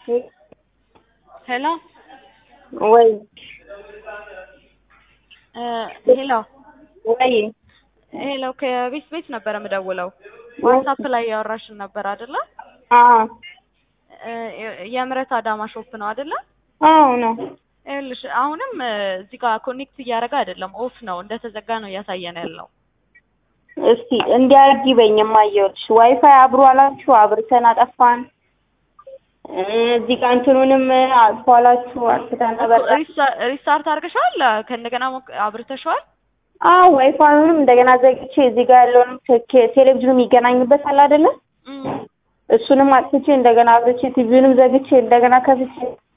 ሄሎ ወይ ሄሎ ወይ ሄሎ ከቤት ቤት ነበር የምደውለው። ዋትሳፕ ላይ ያወራሽን ነበር አይደለ? አዎ የምህረት አዳማ ሾፕ ነው አይደለ? አዎ ነው። ይኸውልሽ አሁንም እዚህ ጋር ኮኔክት እያደረገ አይደለም፣ ኦፍ ነው እንደተዘጋ ነው እያሳየን ያለው። እስቲ እንዲያርጊ በኝ የማየውልሽ ዋይፋይ አብሮ አላችሁ አብርተን አጠፋን። እዚህ ጋር እንትኑንም አጥፎ አላችሁ አጥፍተን ነበር። ሪስታርት አድርገሻል? ከእንደገና ሞክ- አብርተሽዋል? አዎ ዋይፋዩንም እንደገና ዘግቼ እዚህ ጋር ያለውንም ቴክ- ቴሌቪዥኑ የሚገናኝበት አለ አይደለ? እም፣ እሱንም አጥፍቼ እንደገና አብርቼ ቲቪውንም ዘግቼ እንደገና ከፍቼ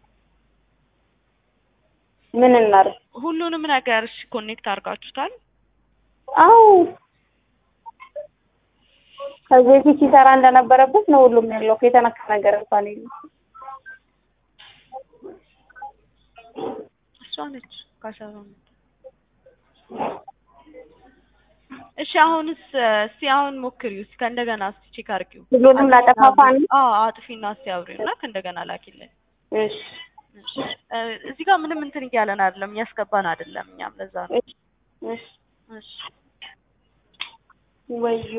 ምን እናድርግ? ሁሉንም ነገር እሺ ኮኔክት አድርጋችሁታል? አዎ ከዚህ በፊት ሲሰራ እንደነበረበት ነው ሁሉም ያለው። የተነካ ነገር እንኳን የለም። እሷ ነች ካሸራ እሺ አሁንስ እስቲ አሁን ሞክሪው እስቲ ከእንደገና እስቲ ቼክ አድርጊው። ሁሉንም ላጠፋፋ ነው? አዎ አጥፊና እስቲ አብሪው እና ከእንደገና ላኪልን። እሺ እሺ እ እዚህ ጋር ምንም እንትን እያለን አይደለም እያስገባን አይደለም እኛም ለዛ ነው። እሺ እሺ እሺ ወዮ